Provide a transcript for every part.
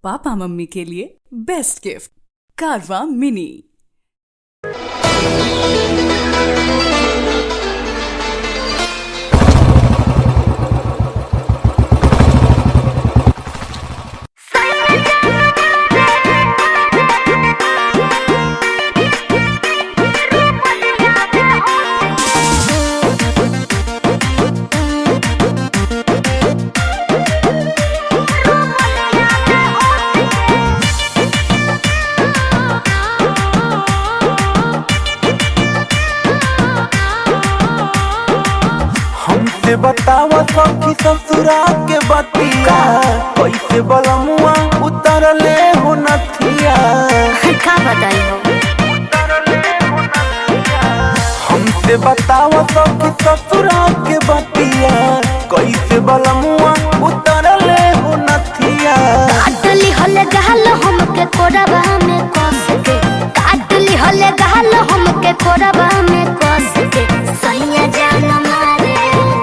Papa mummy के लिए best gift कारवा मिनी हमसे बतावा सखी ससुरा के बतिया कैसे बलमुआ उतरले हो नथिया का बताई हो हमसे बतावा सखी ससुरा के बतिया कैसे बलमुआ उतरले हो नथिया काटली हले गहल हमके कोरबा में कस के काटली हले गहल हमके कोरबा में कस के सैया जान मारे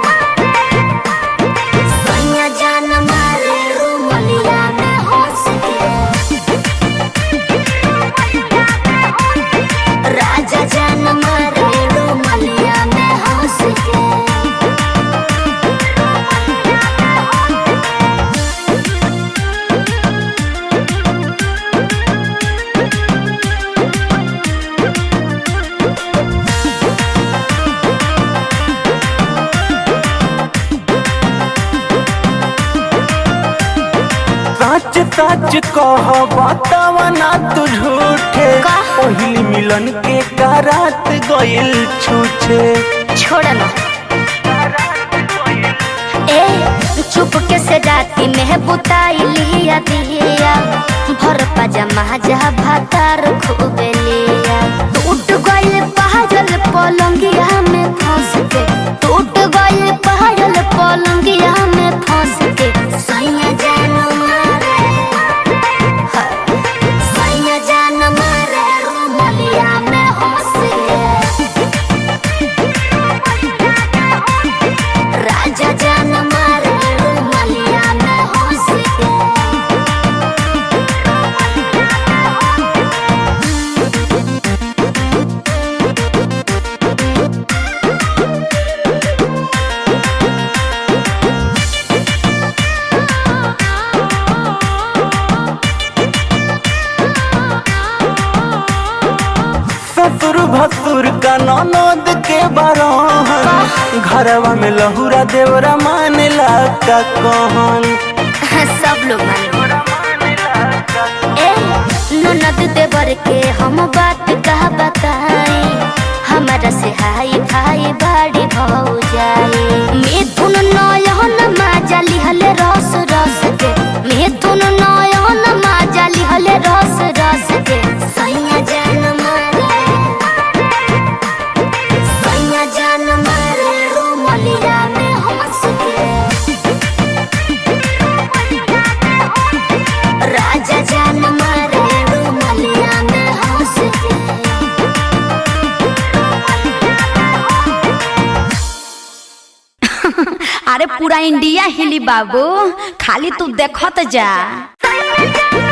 सैया जान मारे रुमलिया में हंस के राजा जान मारे रुमलिया में हंस के सच सच कह बतावा ना तू झूठे का? पहली मिलन के करात गइल छूछे छोड़ ना ए चुप के से राती में बुताई लिया दिया भर पजामा जा भातार खूबे लिया टूट गइल पहाड़ल पलंगिया में फंस के टूट गइल पहाड़ल पलंगिया में फंस के सैया जान मारे हाय, सैया जान मारे रुमलिया में हंस के राजा जान मारे रुमलिया में हंस के ससुर भसुर का ननद के बरहन घरवा में लहुरा देवरा मानेला का कहन सब लोग माने ए ननद देवर के हम बात कहा बताई हमारा से हाई भाई बाड़ी भौ जाए मिथुन नयन माजा लिहले रस रस के मिथुन नयन माजा लिहले रस रस के सैया जान मारे सैया जान मारे रुमलिया में हंस के राजा जान मारे रुमलिया में हंस के अरे पूरा इंडिया हिली बाबू खाली तू देखत जा